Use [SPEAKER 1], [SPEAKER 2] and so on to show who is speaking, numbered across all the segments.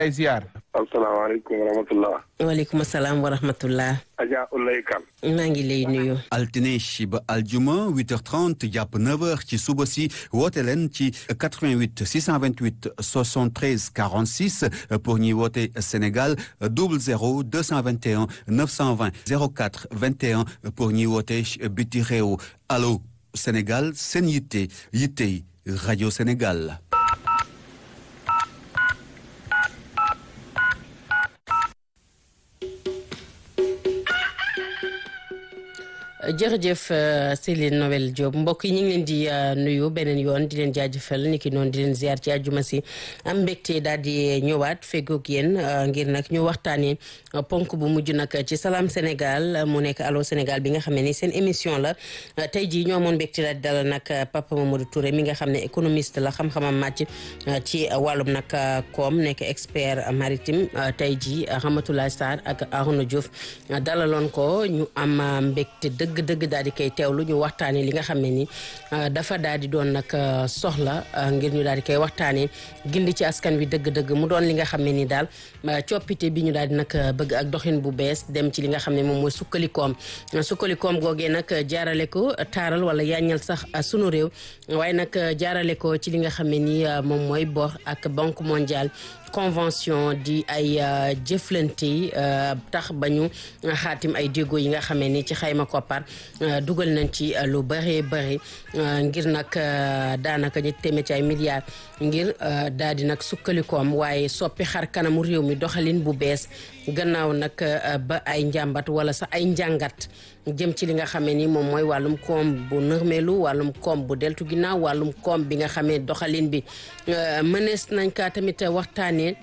[SPEAKER 1] ay ziar.
[SPEAKER 2] asalaamaaleykum wa rahmatullah.
[SPEAKER 3] waaleykum salaam wa rahmatullah.
[SPEAKER 2] Adja Ulay Kan.
[SPEAKER 3] maa ngi lay nuyu.
[SPEAKER 4] altine ba aljuma 8h30 jàpp 9h ci suba si woote leen ci 88 628 73 46 pour ñi woote Sénégal 00 221 920 04 21 pour ñi woote biti réew allo Sénégal seen yitte yitte rajo Sénégal.
[SPEAKER 3] jërëjëf Céline Noël Diop mbokk yi ñu ngi leen di nuyu beneen yoon di leen jaajëfal ni ki noonu di leen ziar ci àjjuma si am mbégte daal di ñëwaat feggoog yéen ngir nag ñu waxtaanee ponk bu mujj nag ci Salam Sénégal mu nekk Allô Sénégal bi nga xam ne ni seen émission la tey jii ñoo amoon mbégte daal di dalal nag Papa Mamadou Touré mi nga xam ne économiste la xam-xamam màcc ci wàllum nag koom nekk expert maritime tey jii Ramatoulaye Sarr ak Arouna Diouf dalaloon ko ñu am mbégte dëgg dëgg dëgg daal di koy teewlu ñu waxtaanee li nga xam ne ni dafa daal di doon nag soxla ngir ñu daal di koy waxtaanee gindi ci askan wi dëgg-dëgg mu doon li nga xam ne ni daal coppite bi ñu daal di nag bëgg ak doxin bu bees dem ci li nga xam ne moom mooy sukkalikoom sukkalikoom googee nag jaarale ko taaral wala yaañal sax sunu réew waaye nag jaarale ko ci li nga xam ne ni moom mooy bor ak banque mondiale convention di ay jëflante yi tax ba ñu xaatim ay déggoo yi nga xamee ni ci xayma koppar dugal nañ ci lu bëree bëri ngir nag daanaka ñu téeméer ci ay milliards ngir daal di nag sukkalikoom waaye soppi xar kanamu réew mi doxalin bu bees gannaaw nag ba ay njàmbat wala sax ay njàngat jëm ci li nga xamee ni moom mooy wàllum koom bu nërmeelu wàllum koom bu deltu ginnaaw wàllum koom bi nga xamee doxalin bi mënees nañ kaa tamit waxtaanee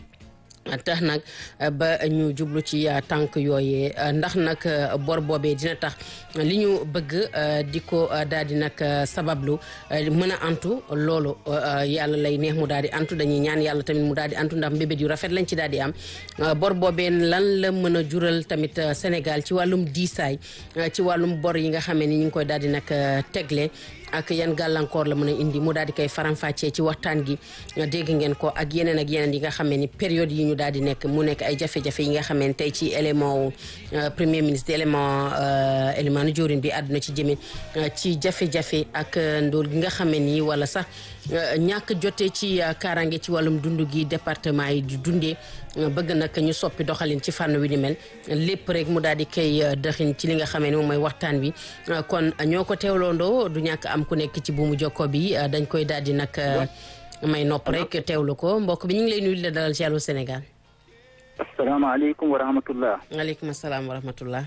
[SPEAKER 3] tax nag ba ñu jublu ci tànk yooyee ndax nag bor boobee dina tax li ñu bëgg di ko daal di nag sabablu mën a antu loolu yàlla lay neex mu daal di antu dañuy ñaan yàlla tamit mu daal di antu ndax mbébét yu rafet lañ ci daal di am bor boobee lan la mën a jural tamit Sénégal ci wàllum diisaay ci wàllum bor yi nga xamee ni ñu ngi koy daal di nag tegle ak yan gàllankoor la mën a indi mu daal di koy faram-fàccee ci waxtaan gi dégg ngeen ko ak yeneen ak yeneen yi nga xam ne ni période yi ñu daal di nekk mu nekk ay jafe-jafe yi nga xam ne tey ci élément wu premier ministre élément élément nu jóorin bi àdduna ci jëme ci jafe-jafe ak ndóol gi nga xam ne nii wala sax ñàkk jotee ci kaaraange ci wàllum dund gi département yi di dundee bëgg nag ñu soppi doxalin ci fànn wi ni mel lépp rek mu daal di koy dëxin ci li nga xamee ni moom mooy waxtaan wi kon ñoo ko teewloondoo du ñàkk am ku nekk ci buumu jokko bi dañ koy daal di nag may nopp rek teewlu ko mbokk bi ñu ngi lay nuyu la dalal ci Allô Sénégal.
[SPEAKER 5] asalaamaaleykum wa rahmatullah.
[SPEAKER 3] waaleykum salaam wa rahmatullah.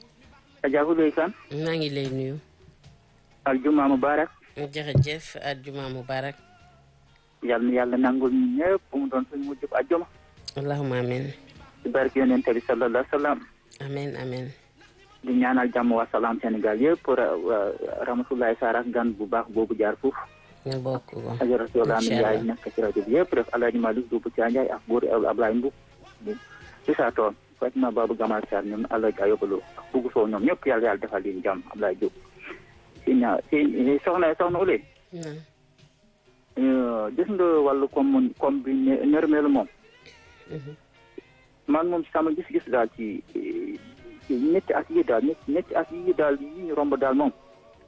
[SPEAKER 5] Adja Ulay Kan.
[SPEAKER 3] maa ngi lay nuyu.
[SPEAKER 5] aljuma mubarak.
[SPEAKER 3] jërëjëf aljuma mubarak.
[SPEAKER 5] yal na yàlla nangul ñu ñëpp mu doon suñu mujjub aljuma.
[SPEAKER 3] allahumma amin.
[SPEAKER 5] ci barke yonent bi sallallahu alayhi wa sallam.
[SPEAKER 3] amin amin.
[SPEAKER 5] di ñaanal jàmm waa Salam Sénégal yëpp Ramatoulaye Sarr ak gan bu baax boobu jaar foofu.
[SPEAKER 3] ñu bokk ko.
[SPEAKER 5] ajaratu Yolande Ndiaye nekk ci rajo bi yëpp def Alaaji Malick Duubu Caa Ndiaye ak buur Ablaye Mbub ci saa toon Fatima Babou Gamal Sarr ñoom Alaaji Ayobaloo ak Bugu Sow ñoom ñëpp yàlla yàlla defal leen jàmm Ablaye Diop si ñaa si soxna soxna Ulay gis nga wàllu comme comme bi nërmeelu moom man moom sama gis-gis daal ci ñetti at yi daal ñetti at yi daal yi ñu romb daal moom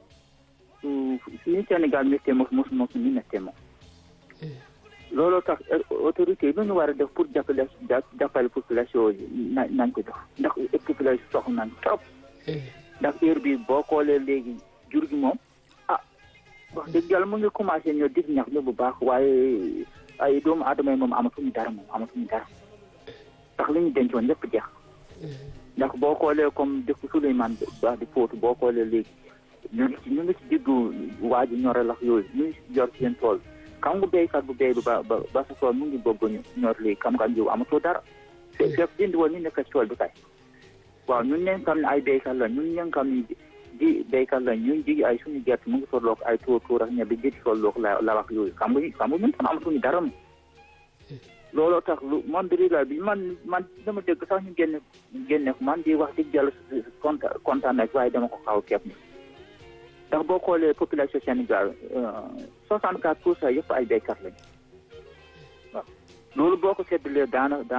[SPEAKER 5] suñu Sénégal méttee mos mos mos ñu méttee moom looloo tax autorité yi lu ñu war a def pour jàppale jàppale population yi na nañ ko def ndax population soxla nañ trop ndax heure bi boo xoolee léegi jur gi moom ah wax dëgg yàlla mu ngi commencé ñoo dig ñax ñu bu baax waaye ay doomu aadama yi moom amatuñu dara moom amatuñu dara ndax li ñu dencoon lépp jeex ndax boo xoolee comme dëkk Souleymane Ba di Fouta boo xoolee léegi ñu ngi ci ñu ngi ci diggu waa ji ñore lax yooyu ñu ngi ci yor seen tool xam nga béykat bu béy ba ba ba sa tool mu ngi bëgg ñu ñor léegi xam nga jiw amatoo dara fekk fekk dindi woon ñu nekk ci tool bi kay waaw ñun ñeen xam ne ay béykat la ñun ñeen xam ne ji béykat la ñun ji ay suñu gerte mu ngi tolloog ay tuur tuur ak ñebe ji di tolloog la la wax yooyu xam nga xam nga ñun tam amatuñu dara moom looloo tax lu man brigade bi man man dama dégg sax ñu génne génne ko man di wax dëgg yàlla kontaan kontaan na waaye dama ko xaw kepp ni ndax boo xoolee population Sénégal soixante quatre pour cent yëpp ay béykat lañu waaw loolu boo ko seddalee daana